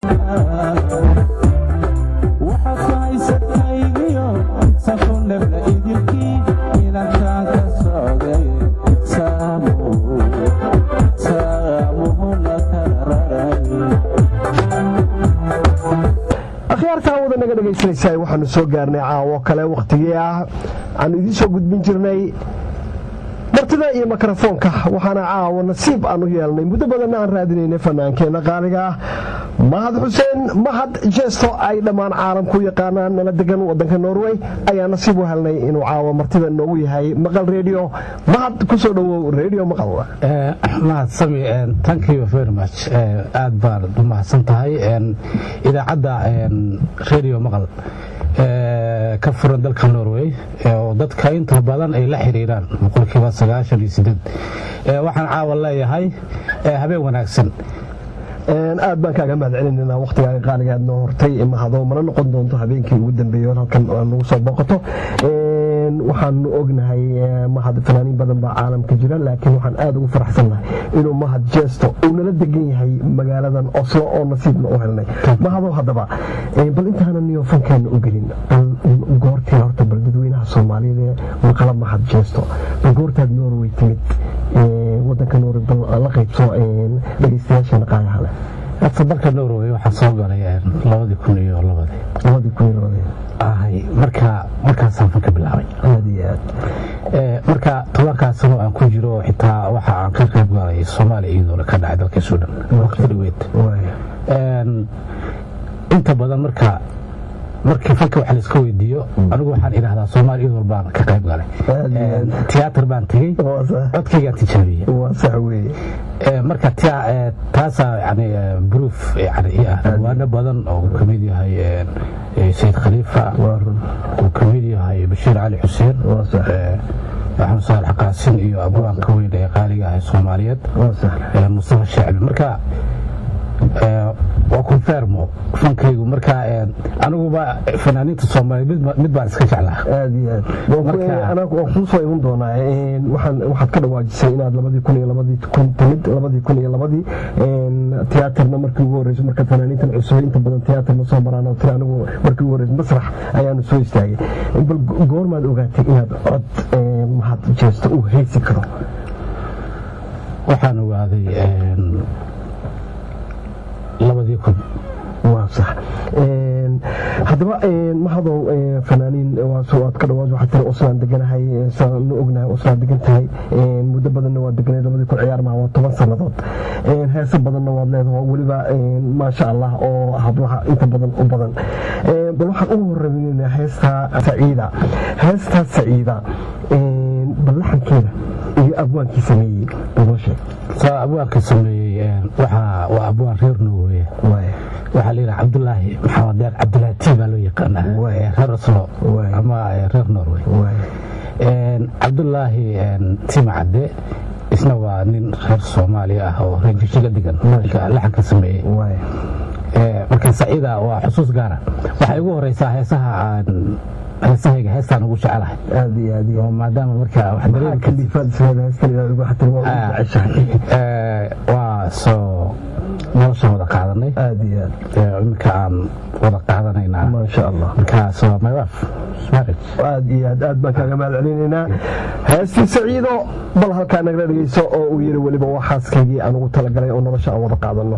akhyaartaa wada naga dhegaysanaysaa waxaanu soo gaarnay caawo kale wakhtigii ah aanu idiin soo gudbin jirnay martida iyo mikrofoonka waxaana caawo nasiib aan u yeelnay muddo badanna aan raadinaynay fanaankeenna qaaliga ah mahad xuseen mahad jeesto ay dhammaan caalamku yaqaanaan nala degan wadanka norway ayaa nasiib u helnay inuu caawo martida noogu yahay maqal redio mahad kusoo dhowow redio maqal mahad sami thank you very much aad baad u mahadsan tahay idaacadda redio maqal ka furan dalka norway oo dadka inta badan ay la xiriiraan boqolkiiba sagaashan iyo sideed waxaan caawa leeyahay habeen wanaagsan aad baan kaaga mahad celinanaa wakhtigaaga qaaligaad noo hortay mahado mana noqon doonto habeenkii ugu dambeeyo halkan nagu soo booqato waxaanu ognahay mahad fanaaniin badan baa caalamka jira laakiin waxaan aad ugu faraxsannahay inuu mahad jeesto uu nala degan yahay magaaladan oslo oo nasiibna u helnay mahado haddaba bal intaanan niyo fankeena u gelin goortii horta bal dadweynaha soomaaliyeed ee maqala mahad jeesto bal goortaad norway timid wadanka norway bal la qaybso dhegeystayaasheena qaadaha leh horta dalka norway waxaa soo galay labadii kun iyo labadii labadii kun iyo labadii ahay marka markaasaan fanka bilaabay aad iyo aad marka tobankaas sano aan ku jiro xitaa waxa aan ka qayb galay soomaaliya iyadoona ka dhacay dalka suudhan waqti dhaweed inta badan marka markii fanka wax layska weydiiyo anigu waxaan idhahdaa soomaaliya iyadoo baan ka qayb galay tiyaatar baan tegey codkaygaan tijaabiyey waa sax weeye marka taasaa yani bruuf yani i ah dhawaano badan oo uu ka mid yahay sayid khaliifa uu ka mid yahay bashiir cali xuseen axmed saalax qaasin iyo abwaanka weyn ee qaaliga ah ee soomaaliyeed mustafa shacbi marka waa konfermo fankaygu marka aniguba fanaaniinta soomaaliya mid baan iska jeclaa aad iyo aad waan kuu soo iman doonaa waxaad ka dhawaajisay inaad labadii kun iyo labadii kun timid labadii kun iyo labadii tiyaatarna markii ugu horreysay marka fanaaniintan cusub inta badan tiyaatar ma soo maraan oo tiri anigu markii ugu horreysay masrax ayaanu soo istaagay bal goormaad ogaatay inaad cod mahad jeesto uu haysi karo waxaan ogaaday labadii kun waa sax haddaba mahadow fanaaniin waad ka dhawaad waxaad tiri oslaan deganahay saan ognahay oslaan degan tahay muddo badanna waad deganeed labadii kun ciyaar maha waa toban sannadood heese badanna waad leedahay weliba maasha allah oo hablaha inta badan u badan bal waxaan ugu horreynaa heestaa saciida heestaa saciida bal laxankeeda iyo abwaankii sameeyey baloo sheeg abwaanka sameeyey waa abwaan reer norway waxaa layidhaha cabdulaahi maxamed deer cabdulaahi tii baa loo yaqaanaa reer oslo ama reer norway cabdulaahi tima cadde isna waa nin reer soomaaliya ah oo reer jishiga degan laxanka sameeyey marka saciida waa xusuus gaara waxay ugu horeysaa heesaha aan heesahayga heestaan ugu jecelahay aad iyo aad iyo maadaama marka wax dareemi kalifaad isleeda heestan inaad ugu xatir waa ugu jeceshahay waa soo noloshaan wada qaadanay aad iyo aad iminka aan wada qaadanaynaa maasha allah markaas waa my wife marriage aad iyo aad aad baan kaaga mahad celinaynaa heestii saciido bal halkaa nagala dhegeyso oo uu yidhi weliba waa xaaskaygii aan ugu talagalay oo nolosha aan wada qaadanno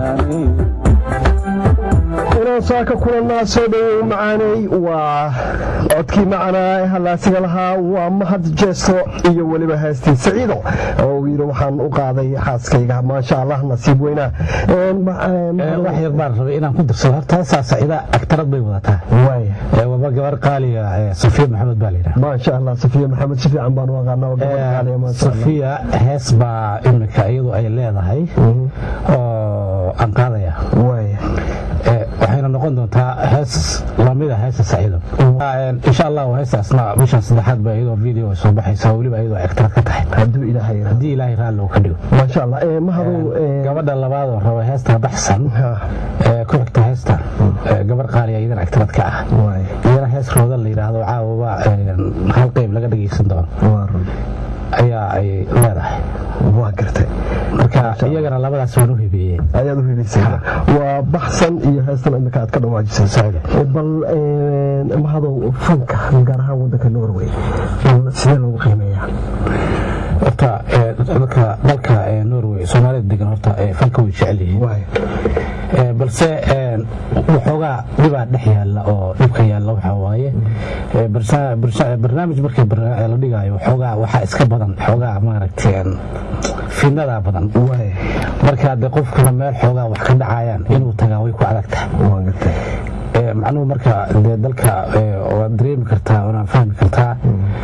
inaan saaka kulanaa soo dhawow macaaney waa codkii macanaa halaasiga lahaa waa mahad jeesto iyo weliba heestii saciido oo yidhi waxaan u qaaday xaaskayga maasha allah nasiib weynaa wax yar baan rabay inaan ku darsado horta heesaa saciida agtarad bay wadataa waba gabar qaaliga safiya maxamed baa layidhaha maasha allah safiya maxamed si fiican baan u aqaanaa gabar qaaliga maasha allah safiya hees baa imika iyadu ay leedahay oo aan qaadaya waxayna noqon doontaa hees lamida heesa saciido insha allah heestaasna bishan saddexaad ba iyadoo video ay soo baxaysa weliba iyadoo agtarad ka tahay hadduu ilaahay haddii ilaahay raalli uu ka dhigo maasha allah mahadow gabadha labaad oo raba heesta baxsan ku xigta heesta gabar qaaliya iyadan agtarad ka ah iyana hees rooda la yidhaahdo caawaba hal qeyb laga dhagaysan doono ayaa ay leedahay waa gartay marka iyagana labadaas waan u hibeeyeen ayaad u hibaysay waa baxsan iyo heestan imika aad ka dhawaajisay bal mahadow fanka gaar ahaan wadanka norway sidee loogu qiimeeyaa horta dadka dalka norway soomaalida degan horta fanka way jecel yihiin balse waxoogaa dhibaa dhex yaalla oo dhibka yaalla waxaa waaye barnaamij markii la dhigaayo waxoogaa waxaa iska badan xoogaa maaragtay fidnadaa badan marka de qofkuna meel xoogaa wax ka dhacayaan inuu tagaa way ku adag tahay macnuhu marka dee dalka waad dareemi kartaa waana fahmi kartaa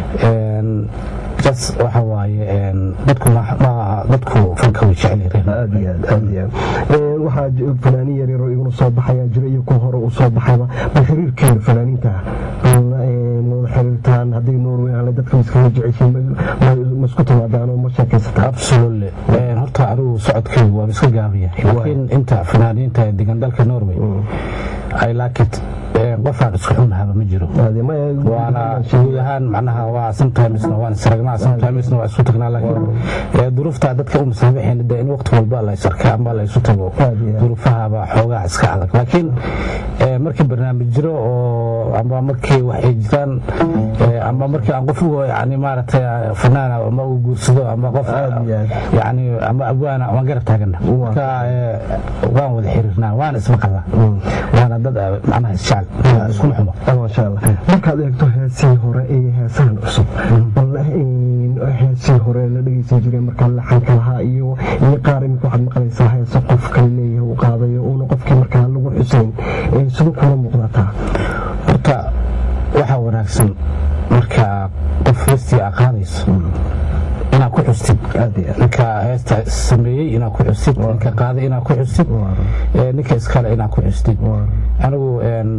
jas waxa waaye dadku dadku fanka way jecel waxaa fanaaniin yaryaroo iguna soo baxayaa jira iyo kuwa hore u soo baxayba bal xiriirkeena fanaaniinta wada xiriirtaan haddii norway aan dadka iskaga jeceshiin ma isku timaadaan oo ma sheekaysataan absolutely horta anigu socodkaygu waa iska gaabaya laakiin inta fanaaniinta degan dalka norway i like it qofaan isku xunahaba ma jiro waana guud ahaan macnaha waa sometimesna waan isragnaa sometimesna waa isku tagnaa laakiin duruufta dadka u masaamaxeen de in waqti walba la isarka ama la isu tago duruufahaba xoogaa iska adag laakiin markii barnaamij jiro oo ama markii wax ay jiraan ama markii aan qof yani maaragtay fanaana ama uu guursado ama qof yani ama abwaana waan garab taagana marka waan wada xiriirnaa waana ismaqalnaa waana dad macnaha isjecel iskuma xumo maasha allah markaad eegto heesii hore iyo heesahan cusub bal heesii hore la dhegeysan jiray markaa laxanka lahaa iyo iyo qaar imika waxaad maqlaysaa heese qof kale leeyahay uu qaadayo uuna qofkii markaa lagu xusayn siduu kula muuqdataa horta waxaa wanaagsan marka qof heestii aa qaadayso inaad ku xustid ninka heesta sameeyey inaad ku xustid ninka qaaday inaad ku xustid ninka iskale inaad ku xustid anigu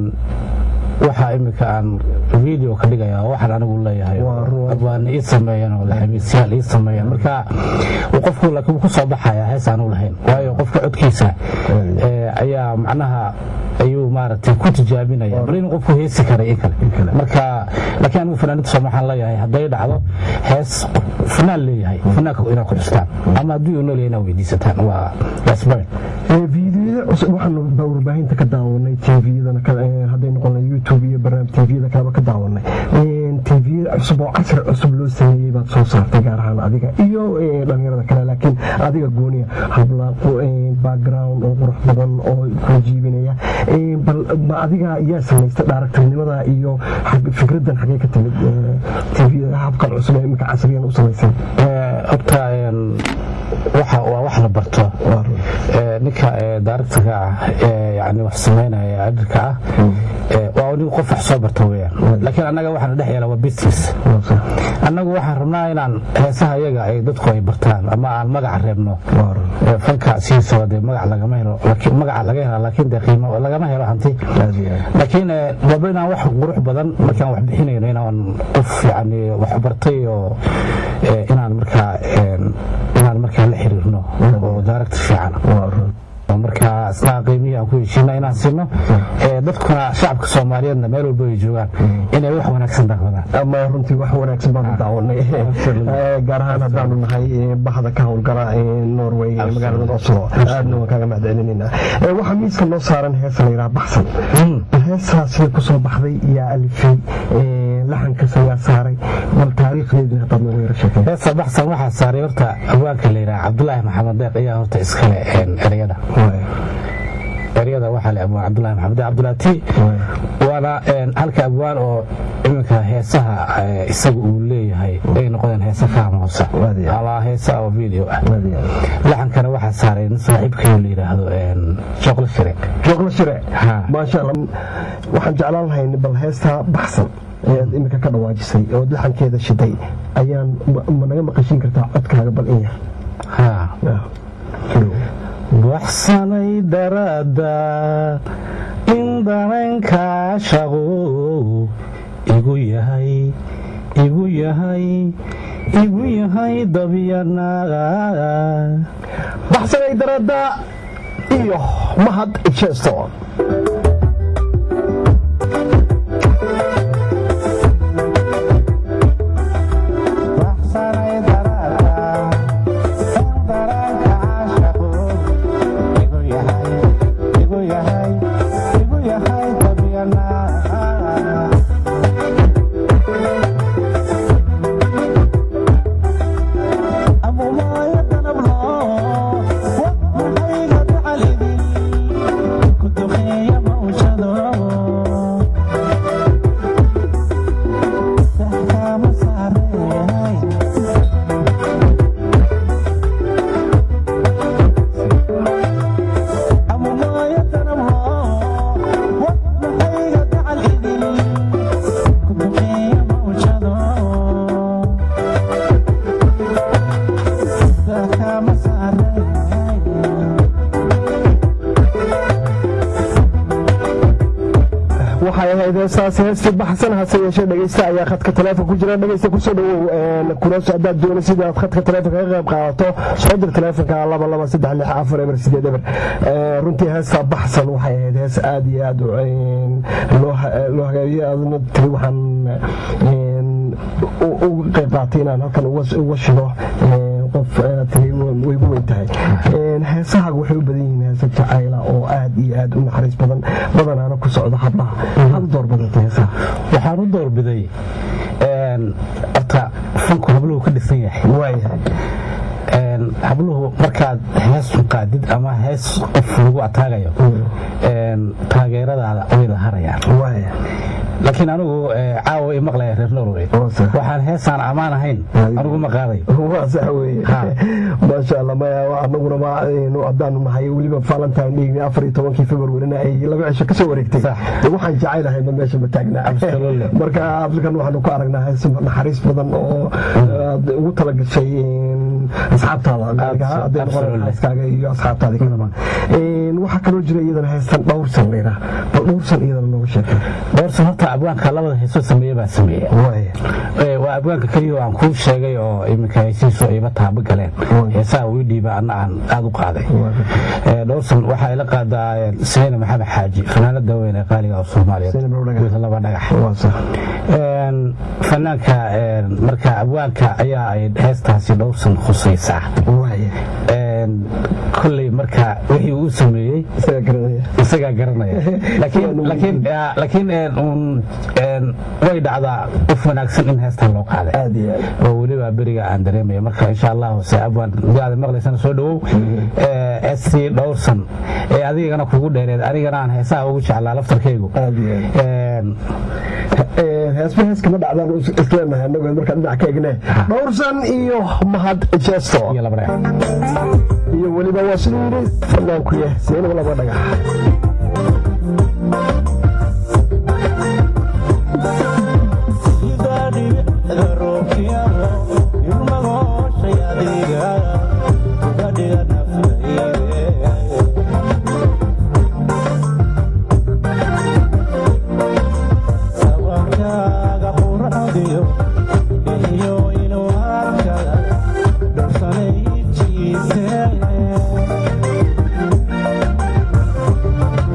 waxaa imika aan video ka dhigaya waxaan anigu leeyahay abwaana ii sameeyeen oo laxamiisyaal ii sameeyeen marka qofku laakiin wuu ku soo baxaya hees aanu lahayn waayo qofka codkiisa ayaa macnaha ayuu maaragtay ku tijaabinaya bal inuu qofku heesi karay in kale marka laakiin anigu fanaaniinta sooma waxaan leeyahay hadday dhacdo hees fanaan leeyahay fanaanka inaad ku xustaan ama haddii uu nool yahay inaad weydiisataan waa yasbayn waxaanu warbaahinta ka daawanay tviyadana hadday noqon youtube iyo barnaamij tviyada kaleba ka daawanay tv cusub oo casri cusub loo sameeyey baad soo saartay gaar ahaan adiga iyo dhalinyarada kale laakiin adiga gooniya habla background oo qurux badan oo ku jiibinaya bal ma adiga yaa samaystay dhaaragtirnimada iyo fikraddan xagee ka timid tv habkan cusub ee imika casriyan u samaysay horta waxa waa wax la barto ninka daaragtaga ah yani wax samaynaya adirka ah waa nin qof wax soo barta weyaan laakiin annaga waxaana dhex yeela waa business annagu waxaan rabnaa inaan heesaha iyaga ay dadku ay bartaan ama aan magaca reebno fanka sidiisaba dee magac lagama helo magaca laga hela laakiin dee qiimo lagama helo hanti laakiin waba inaan wax qurux badan markaan wax bixinayno inaan qof yani wax bartay oo inaan markaa inaan markaa la xiriirno oo daaragta fiican marka isna qiimihii aan ku heshiina inaan siino dadkuna shacabka soomaaliyeedna meel walba ay joogaan inay wax wanaagsan daawadaan ama runtii wax wanaagsan baanu daawanay gaar ahaan haddaanu nahay bahda ka howlgala norway magaalada oslo aadna waan kaaga mahadcelinaynaa waxaa miiska noo saaran heesa la yidhaha baxsan heesaa sida kusoo baxday yaa alifay laxankaas ayaa saaray bal taariikhdeedii haddaad noogu yara sheekay heesa baxsan waxaa saaray horta abwaanka la yidhaha cabdulaahi maxamed deeq ayaa horta iskale ereyada cali abwaan cabdulahi maxamed cabdulaati waana halka abwaan oo iminka heesaha isaga uu leeyahay ay noqdeen heesa fahmoosa alaa heesa oo video ah laxankana waxaa saaray nin saaxiibkayo la yidhaahdo joqlo shire joqlo shire maasha allah waxaan jeclaan lahayn bal heestaa baxsan ayaad iminka ka dhawaajisay oo laxankeeda shiday ayaan ma naga maqashin kartaa codkaaga bal in yar baxsanay daraada in danankaa shaqo igu yahay igu yahay igu yahay dabyanaga baxsanay daraada iyo mahad jeesto heestaas heestii baxsan hase yeeshee dhegeysta ayaa khadka taleefon ku jira dhegeysta kusoo dhawow kunaso haddaad doona sida aad khadka taleefonka ka qayb qaadato soo dir taleefonka laba laba saddex lix afar eber sideed eber runtii heestaa baxsan waxay ahayd hees aad iyo aad loo hagaabiye aadna tiri waxaan uga qayb qaatay inaan halkan uga shido qof tiri way gu weyn tahay heesahaaga waxay u badan yihiin heesa jacayla oo aad iyo aad u naxariis badan badanaana ku socda hablaha maxaad u doorbidatay heesaha waxaan u doorbiday horta fanku habluhu ka dhisan yahay waayahay habluhu markaad hees qaadid ama hees qof lagu ataagayo taageeradaada way la harayaan laakiin anigu caawa i maqlaya reer norway waxaan heesaan ammaan ahayn anigu ma qaaday waa sax weye maasha allah maya anaguna ma haddaanu nahay weliba valentine dhigni afar iyo tobankii februarina ay laba cisho kasoo wareegtay waxaan jecaylahay ma meesha ma taagnaa marka afrikan waxaanu ku aragnaa hees naxariis badan oo aad ugu talagashay asxaabtaada hadday noqon xaaskaaga iyo asxaabtaadii kalaba waxaa kaloo jira iyadana heestan dhowrsan layidhaa bal dhowrsan iyadana nooga sheekay dhowrsan horta abwaanka labada heesoo sameeye baa sameeye waa abwaanka keliya aan kuu sheegay oo iminka heesihiisu ayba taabo galeen heesaha wii dhiiba anna aan aad u qaaday dhowrsan waxaa ila qaadaa sayna maxamed xaaji fanaanada weyn ee qaaliga oo soomaaliyeed laba dhagax fanaanka marka abwaanka ayaa ay heestaasi dhowrsan khusaysaa kolley marka wixii uu sameeyey isagaa garanaya laakiin way dhacdaa qof wanaagsan in heestan loo qaaday oo weliba beriga aan dareemaya marka insha allahu se abwaan daada maqlaysana soo dhawow heestii dhowrsan ee adigana kugu dheereed anigana aan heesaha ugu jeclaa laftarkaygu heesba heeskama dhacdaan isleenahay anagoo markaa dhinac ka egne dhowrsan iyo mahad jeesto iyo weliba waa siduu yidhi fanaanku yah seenaba laba dhagax Thank you.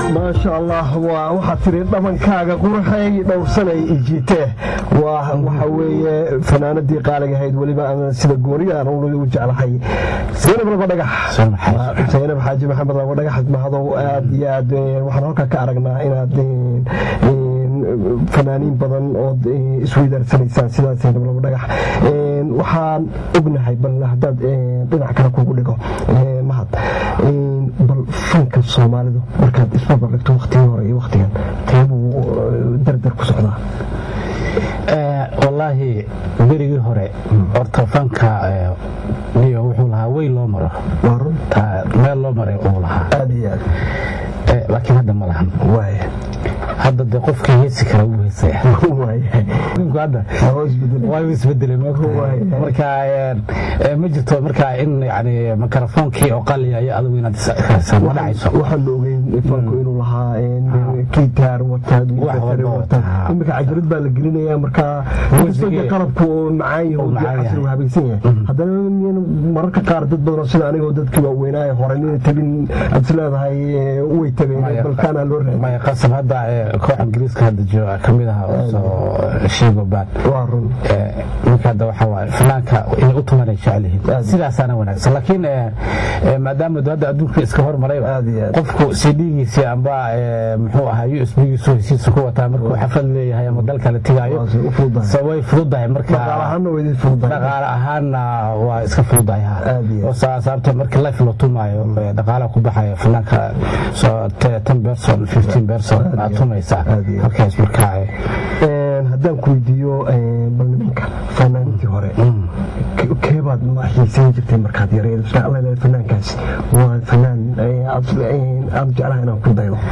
maasha allah waa waxaad tiri dhabankaaga quraxay dhowrsanay ijiitee waa waxa weeye fanaanadii qaaliga ahayd weliba sida gooniga aan u jeclahay zaynab laba dhagax zaynab xaaji maxamed laba dhagax mahadow aad iyo aad waxaan halkaa ka aragnaa inaad fanaaniin badan ood isweydaaranaysaan sidaa zaynab laba dhagax waxaan ognahay bal haddaad dhinac kale kugu dhigo mahad bal fanka soomaalidu markaad isbarbar dhigto waktigii hore iyo waktigan teebuu dardar ku socdaa wallaahi berigii hore horta fanka niyo wuxuu lahaa wey loo maro meel loo maray uu lahaa aad iyo aad laakiin hadda ma lahan hadda de qofkii heesi kara wuu heesaya hadda waa isbedelay marka ma jirto marka in yani mikrofoonkii oo qaliyayo adigu inaad ma dhacayso waxaan ogeyn fanku inuu lahaa gitaar wata imika cajalad baa la gelinaya marka qalabku macaan yahay habaysan yahay haddana mararka qaar dad badan sida anigoo dadkii waaweynaaye hore nina tabin aad is leedahay way tabeen balkaana loo raadiy qasab hadda koox ingiriiska hadda jooga ka mid aha soo sheego baan ninka hadda waxa waaye fanaanka inay u tumanay jecel yihiin sidaasaana wanaagsan laakiin maadaama hadda adduunka iska hormaray qofku cdgiisi amba muxuu ahaa usbgiisu hesiisa ku wataa markuu xaflad leeyahay ama dalka la tigaayo way fududahay marka dhaqaale ahaanna waa iska fududahay sababta marka life loo tumaayo dhaqaalaha ku baxayo fanaanka ten person fifteen person aad tumaysaa halkaas markaa haddaan ku weydiiyo bal nimanka fanaaniintii hore keebaad ma xiisayn jirtay markaad yareed fanaankaas waa fanaan aad jeclaha inaan ku daydo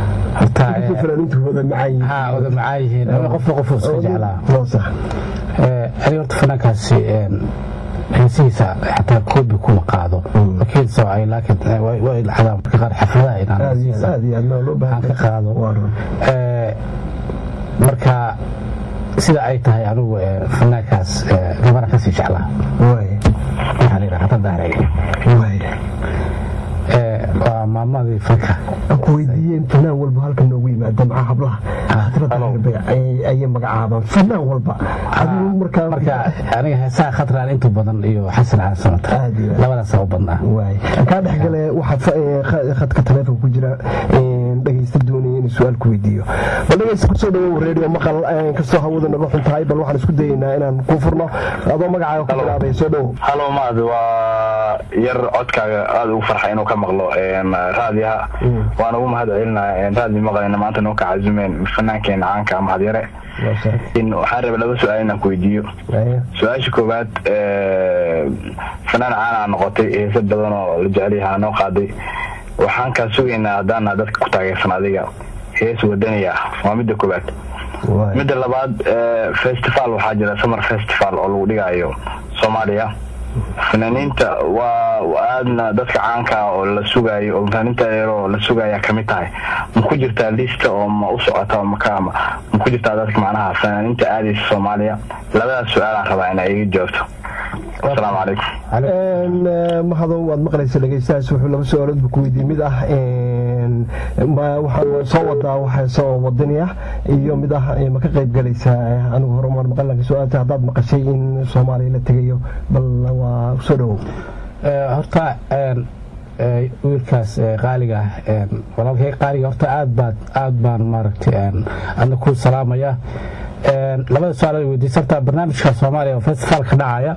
wada macaan yihiin qofna qofu iska jeclaa ani horta fanaankaasi heesihiisa xataa koobi kuma qaado laakiinse ay laakiin way dhacdaa marka qaar xafladaha inaan ka qaado marka sida ay tahay anigu fanaankaas gabana kasii jeclaa waxaa la yidhaha daaray waa maamadii fanka aan ku weydiiyeen fanaan walba halka noogu yimaada maca hablaha ayay magacaabaan fanaan walba marka aniga heesaha khatraan inta badan iyo xasan cali samata labadaasa u badnaa kaa dhexgale waxaa khadka taleefon ku jira dhegaysta doonaya inuu su-aal ku weydiiyo bal dhegaysta kusoo dhawow redio maqal kastoo hawada naga xun tahay bal waxaan isku dayaynaa inaan kuu furno adoo magacaaga ku bilaabay soo dhowow halo maad waa yar codkaaga aada ugu farxa inuu ka maqlo raadiyaha waan ugu mahad celinaya raadi maqlayna maanta noo ka cazumeen fanaankeena caanka mahad yare waxaan rabay laba su-aal inaan ku weydiiyo su-aasha koowaad fanaan caana noqotay heese badan oo la jecelyahaa noo qaaday waxaan kaa sugaynaa haddaana dadka ku taageersan adiga hees wadani ah waa midda koowaad midda labaad festival waxaa jira summer festival oo lagu dhigaayo soomaaliya fanaaniinta waa aadna dadka caanka ah oo la sugaayo oo fanaaniinta eero la sugaya kamid tahay ma ku jirtaa lista oo ma u socota maka ma ku jirtaa dadka macnaha fanaaniinta aadaysa soomaaliya labadaas su-aalaan rabaa inaa iga jawaabto asalaamu calaykum mahadow waad maqlaysa dhegeystahaas wuxuu laba su-aaloodba ku weydiiyey mid ah waxaan soo wadaa waxeese oo wadani ah iyo mid ah ma ka qayb galaysaa anigu horumaan maqalanka su-aalta haddaad maqashay in soomaaliya la tegayo bal waa soo dhowow horta wiilkaas qaaliga ah walaalkay qaaliga horta aad baad aad baan maaragtay adna ku salaamaya labada su-aal weydiisa horta barnaamijka soomaaliya oo festivaalka dhacaya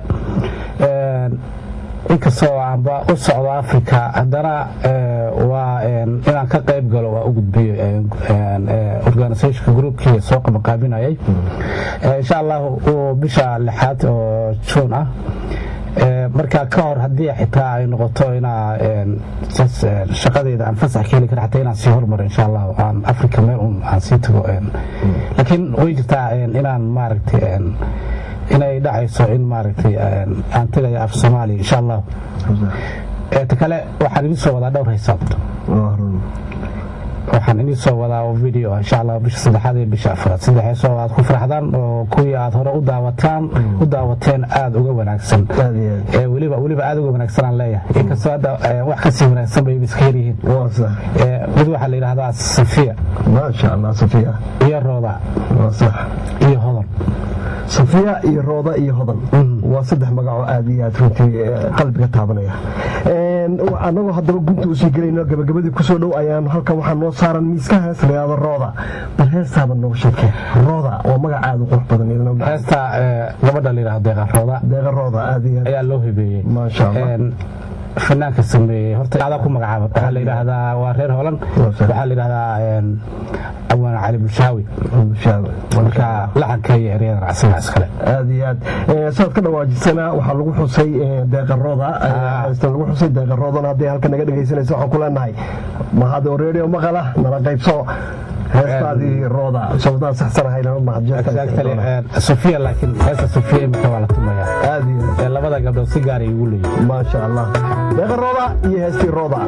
inkastoo aanba u socdo africa haddana waa inaan ka qayb galo waa u gudbiyo organisationka groupkii soo qabaqaabinayay insha allah bisha lixaad oo juun ah marka ka hor haddii xitaa ay noqoto inaa shaqadeyda aan fasax ka heli kara xataa inaan sii hormaro insha allah aan africa meel un aan sii tago laakiin way jirtaa inaan maaragtay inay dhacayso in maaragtay aan tagayo af soomaaliya insha allah ta kale waxaan idin soo wadaa dhowr haysaab waxaan idin soo wadaa video insha allah bisha saddexaad iyo bisha afraad saddex heesoo aad ku faraxdaan oo kuwii aad hore u daawataan u daawateen aada uga wanaagsan weliba weliba aada uga wanaagsan aan leeyahay inkastoo hadda wax kasii wanaagsan bay iska yaryihiin mid waxaa la yidhahdaa safiya maasha allah safiya iyo rooda sax iyo hodan safiya iyo rooda iyo hodan waa saddex magacoo aad iyo aad runtii qalbiga taabanaya annagoo haddaba gunta usii gelayno gabagabadii kusoo dhow ayaan halkan waxaa noo saaran miiska hees layaado rooda bal heestaaba nooga sheekee rooda waa magac aad u qurux badan heesta gabadha la yidhahdo deeqa rooda deeqa rooda aad iyo ayaa loo hibeeyey maasha allah fanaanka sameeyey horta adaa ku magacaaba waxaa la yidhaahdaa waa reer holan waxaa la yidhahdaa awaan cali bulshaawi marka laxanka iyo eryadan asagaa iskale aad iyo aad saad ka dhawaajisana waxaa lagu xusay deeqarooda lagu xusay deeqaroodana hadday halka naga dhegaysanaysa waxaan ku leenahay mahado radio maqala nala qaybso heestaadii rooda sababtaan saxsanahayn sofiya laakiin heesta sofiya imika waa la tumayaa aad iyo labada gabdhood si gaar ay ugu leeyihin maasha allah deeqa rooda iyo heestii rooda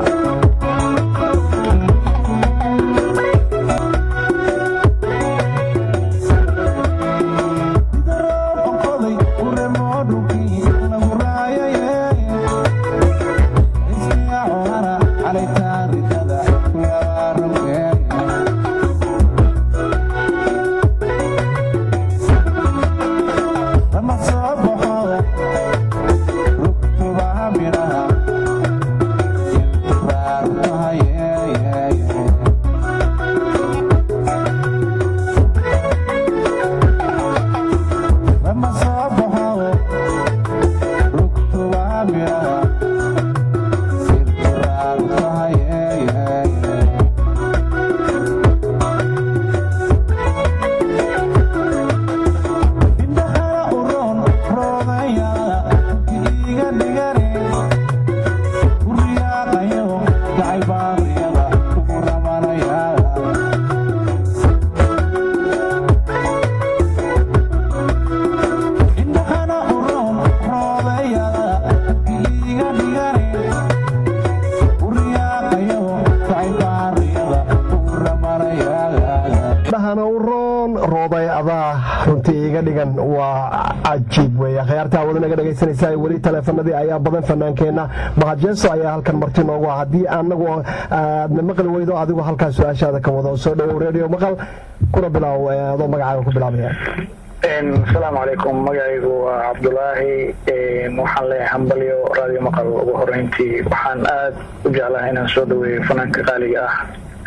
waa cajiib wey akhyaartaa wada naga dhegaysanaysa weli taleefanadii ayaa badan fanaankeenna mahajeeso ayaa halkan marti noogu ah haddii anagu aadna maqli weydo adigu halkaa su-aashaada ka wado soo dhowow radio maqal kuna bilaaw adoo magacaaga ku bilaabaya asalaamu calaykum magacaygu waa cabdulaahi waxaan leeyahay hambalyo radio maqal ugu horeyntii waxaan aad u jeclahay inaan soo dhaweeyo fanaanka qaaliga ah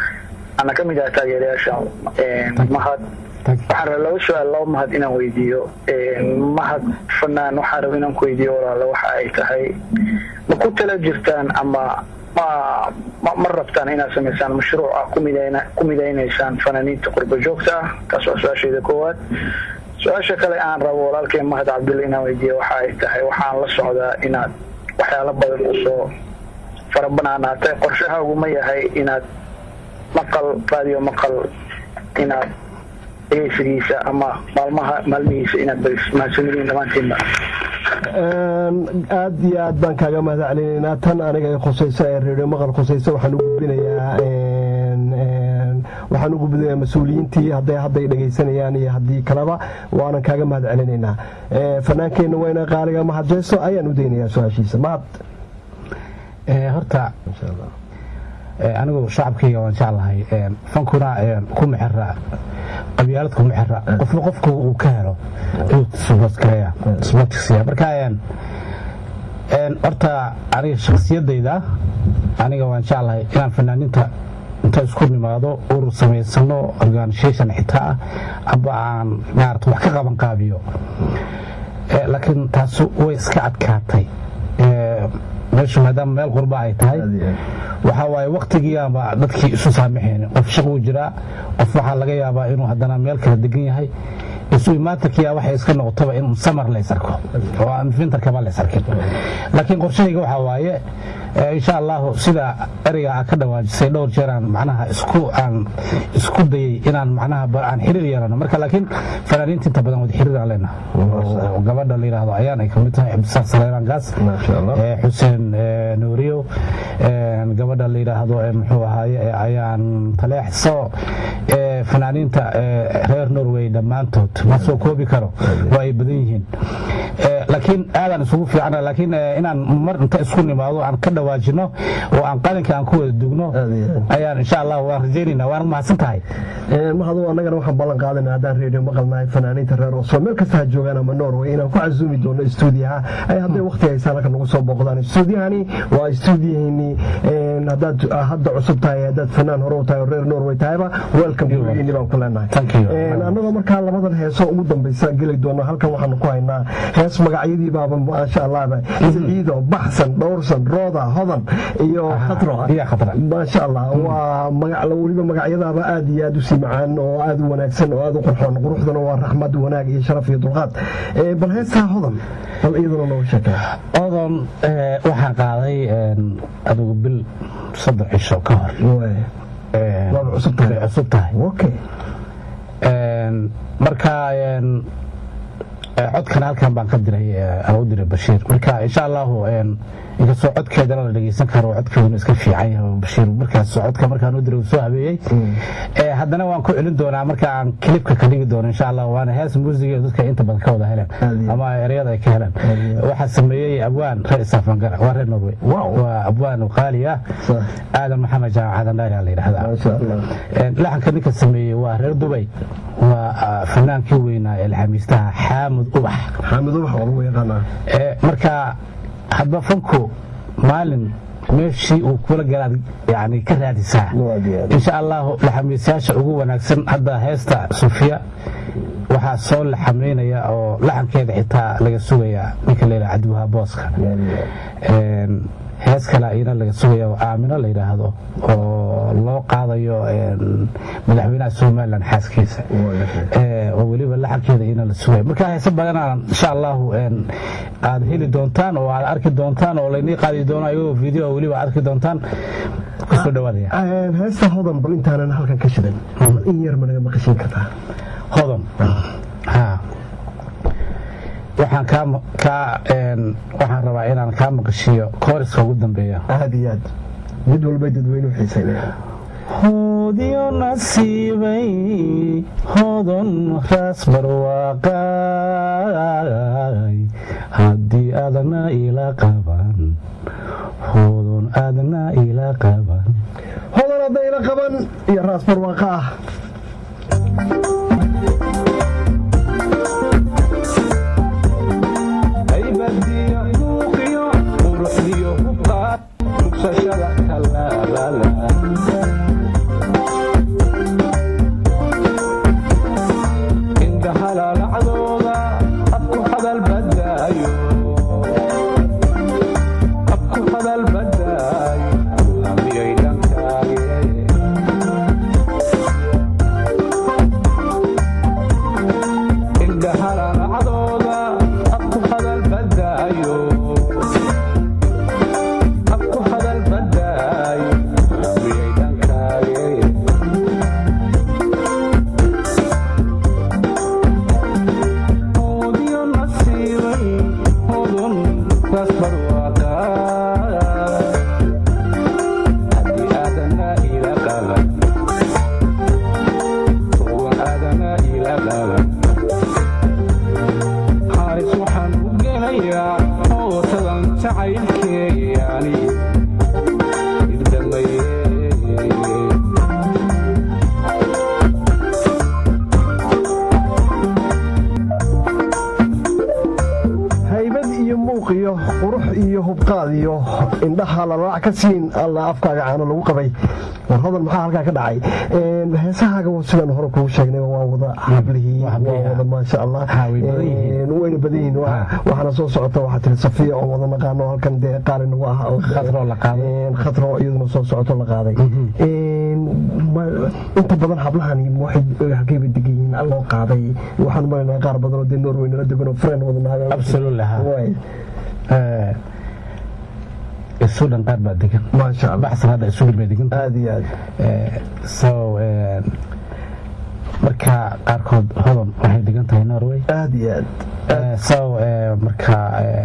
ana ka mid ah taageerayaasha mahad waxaan raba laba su-aal laba mahad inaan weydiiyo mahad fanaan waxaan raba inaan ku weydiiyo walaalo waxa ay tahay ma ku tala jirtaan ama ma ma rabtaan inaad samaysaan mashruuc ah ku midaynaysaan fanaaniinta qurba joogta ah taas waa su-aashayda koowaad su-aasha kale aan rabo walaalkeen mahad cabdulle inaan weydiiyo waxa ay tahay waxaan la socdaa inaad waxyaalo badan usoo farabanaanaatay qorshahaagu ma yahay inaad maqal radio maqal inaad dhegeysigiisa ama maalmaha maalmihiisa inaad mahadsanyihiin dhammaantiinba aad iyo aad baan kaaga mahad celinaynaa tan aniga ay khusayso ee reedio maqal khusayso waxaan u gudbinayaa waxaan u gudbinayaa mas-uuliyiintii hadday hadday dhegaysanayaan iyo haddii kaleba waanan kaaga mahad celinaynaa fanaankeenna weyna qaaliga mahad jeeso ayaan u daynayaa su-aashiisa mahad horta anigu shacabkayga waan jeclahay fankuna kuma xira qabyaalad kuma xira qofna qofku uu ka helo ayuu suboodgareeya suboodkasiya marka horta aniga shaksiyadayda aniga waan jeclahay inaan fanaaniinta inta isku nimaado urur samaysano organisation xitaa ah amba aan maarata wax ka qaban qaabiyo laakiin taas way iska adkaatay meeshu maadaama meel qurba ay tahay waxaa waaye waktigii ama dadkii isu saamaxeen qof shaq uu jiraa qof waxaa laga yaabaa inuu haddana meel kala degan yahay isu imaatankiya waxay iska noqotaba in samar lays arko oo aan fintarkaba lays arkin laakiin qorshahayga waxaa waaye insha allahu sida ereyga aa ka dhawaajisay dhowr jeer aan macnaha isku aan isku dayay inaan macnaha aan xiriir yeelano marka laakiin fanaaniinta inta badan wada xiriir aan leenaha oo gabadha la yidhaahdo ayaan ay kamid tahay cabdisaaq saleelaan gaas xuseen nuuriyo gabadha la yidhaahdo muxuu ahaaye ayaan taleexso fanaaniinta reer norway dhammaantood ma soo koobi karo waa ay badan yihiin laakiin aadaan isugu fiicana laakiin inaan mar inta isku nimaado aan ka dhawaajino oo aan qalinka aan ku wada dugno ayaan insha allah waan rajaynayna waan mahadsan tahay mahadu annagana waxaan ballan qaadana haddaan reediyo maqalnahay fanaaniinta reer oslo meel kasta ha joogaan ama norway inaan ku casuumi doono stuudiyaha ay hadday waqti haysaan halka nagu soo booqdaan stuudiyahani waa stuudiyaheenii haddaad hadda cusub tahay haddaad fanaan hore u tahay oo reer norway tahayba welcome gurigeenii baan ku leenahay annagoo markaa labadan heeso ugu dambaysa geli doono halkan waxaanu ku haynaa hees magacyadii baaba maasha allahba siciido baxsan dhowrsan rooda hodan iyo khatro maasha allah waa weliba magacyadaaba aad iyo aad u sii macaan oo aad u wanaagsan oo aad u qurxoon quruxdana waa raxmad wanaag iyo sharaf iyo dulqaad bal heestaa hodan bal iyaduna nooga sheekay hodan waxaan qaaday adigu bil saddex cisho ka hor waaba cusub tahay cusub tahay okay marka codkan halkan baan ka diray aan u diray bashiir marka insha allahu inkastoo codkeedana la dhegeysan karo codkeeduna iska fiican yahay bashiir markaas codka markaan u diray uu soo habeeyey haddana waan ku celin doonaa marka aan kilibka ka dhigi doono insha allah waana hees muusiga dadka inta badan ka wada heleen ama ereyada ay ka heleen waxaa sameeyey abwaan reer isaafangara waa reer norway waa abwaan qaali ah aadan maxamed jaamac aadan dhaari la yidhahdaa laxanka ninka sameeyey waa reer dubay waa fanaankii weynaa ee laxamiistaha xaamud ubax xaamud ubax waa lagu yaqaanaa marka hadba fanku maalin meeshii uu kula galaad yani ka raadisaa insha allahu laxamiisyaasha ugu wanaagsan hadda heesta sufiya waxaa soo laxamaynaya oo laxankeeda xitaa laga sugayaa ninka layidhaha cabdiwahaa booska hees kale ayana laga sugaya oo aamino la yidhaahdo oo loo qaadayo madaxweynaha somalilan xaaskiisa oo weliba laxankeeda iyana la sugaya marka heese badanaan insha allahu aad heli doontaan oo aad arki doontaan oo laynii qaadi doono ayagoo video weliba arki doontaan kusoo dhawaadaya heesta hodan bal intaanan halkan ka shidan in yar ma naga maqashin kartaa hodan ha waxaan kaa waxaan rabaa inaan kaa maqashiiyo kooriska ugu dambeeya aad iyo aad mid walbay dadweynuhu xiisaynaya hoodiyo nasiibay hodon raas barwaaqay haddii aadna ila qaban hodon aadna ila qaban hodon hadda ila qaban iyo raas barwaaqa ah iyo hubqaad iyo indhaha lalaac ka siin alla afkaaga caano lagu qabay war hodan maxaa halkaa ka dhacay heesahaaga sidaan hore kugu sheegnay waa wada hablihii waa wada maasha allah wayna badan yihiin waxaana soo socota waxaa tiri safiya oo wada naqaano halkan dee qaali nagu ah khatro iyaduna soo socoto la qaaday inta badan hablahani waxay halkayba degan yihiin loo qaaday waxaan maranaa qaar badan oo dee norway nala degan oo friend wada naaga sudan qaar baa degan maasha allah baxsan hadda isugu bay degan aad iyo aad so marka qaarkood hodan waxay degan tahay norway aad iyo aad so marka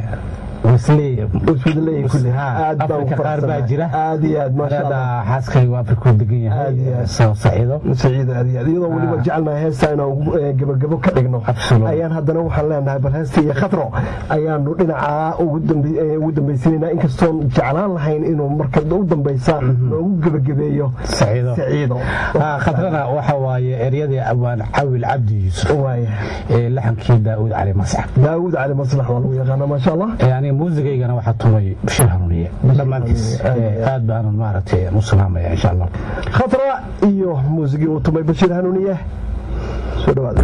afrika qaar baa jira aad iyo aad maasha allah xaaskaygu afrikuu degan yahay so saciido saciido aad iyo aad iyadoo weliba jecelnahay heesta inaan gabagabo ka dhigno ayaan haddana waxaan leenahay bal heesta iyo khatro ayaanu dhinacaa ugu dambaysanayna inkastoon jeclaan lahayn inuu marka u dambaysa noogu gebagabeeyo saciido saciido khatrana waxa waaye eryadii abaan cawil cabdi yuusuf waaya ee laxankii daawud cali masax daawud cali maslax waa lagu yaqaana maasha allah yani muusigaygana waxaa tumay bashir hanuuniye dhammaantiis aad baanan maaragtay u salaamaya insha allah khatra iyo muusigii uu tumay bashir hanuuniye soo dhawaada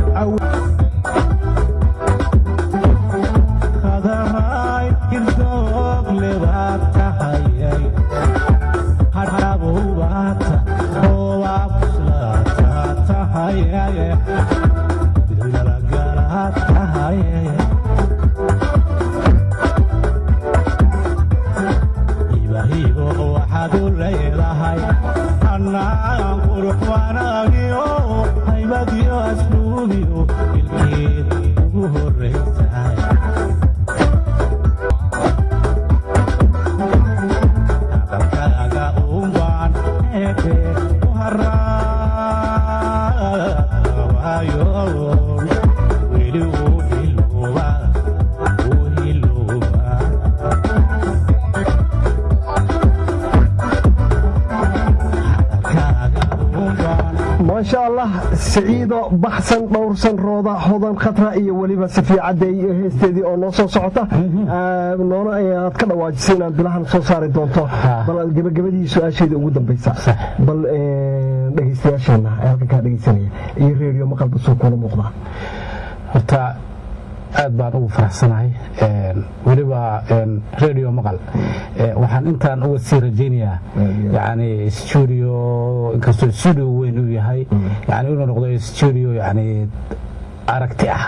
maasha allah siciido baxsan dhowrsan rooda hodan khatra iyo weliba safiya cadey heesteedii oo noo soo socota noona aad ka dhawaajisay inaad bilahan soo saari doonto bal aad gebagabadii su-aasheeda ugu dambaysa bal dhegaystayaasheenna ee halkan kaa dhegaysanaya iyo reediyo maqalba soo kula muuqdaa horta aad baan ugu faraxsanahay weliba radio maqal waxaan intaan uga sii rajaynayaa yani studio inkastoo studio weyn uu yahay yani inuu noqdo studio yani aragti ah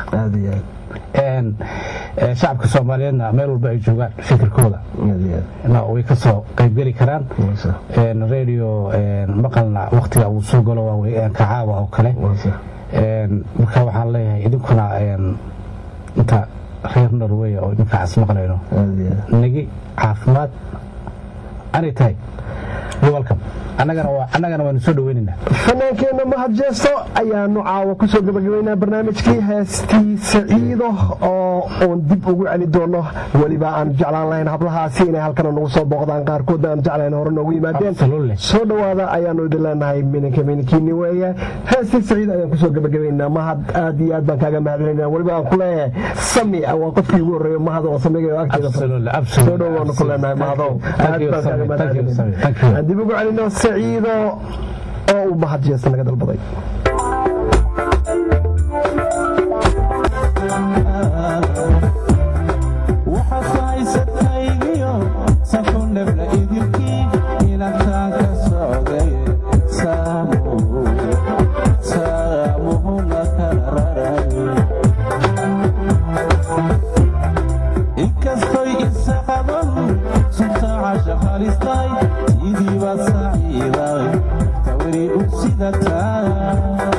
shacabka soomaaliyeedna meel walba ay joogaan fikirkooda way ka soo qaybgeli karaan radio maqalna waktiga uu soo galo waa kacaawa oo kale marka waxaan leeyahay idinkuna inta reer norway oo idinkaas maqlayno nagi caafimaad anay tahay welcome annagana waanu soo dhaweynaynaa fanaankeenna mahad jeesto ayaanu caawa ku soo gabagabaynaa barnaamijkii heestii saciido oo uun dib ugu celi doono weliba aan jeclaan lahayn hablahaasi inay halkana nagu soo booqdaan qaarkoodna aan jeclayn hore noogu yimaadeen soo dhowaada ayaanu idin leenahay mininka mininkiini weeye heestii saciid ayaan kusoo gabagabaynaa mahad aad iyo aad baan kaaga mahadcelinaa weliba aan ku leeyahay sami waa qofkii ugu horreeyo mahad oo samiga agteeda soo dhow waanu ku leenahay mahadow aad baan kaaga mahadcelinaa dib ugu celino saciido oo uu mahad jeesta naga dalbaday inkastoy isaqaban subtaaca shaqaalistay idiiba saciiday tawri u sidataa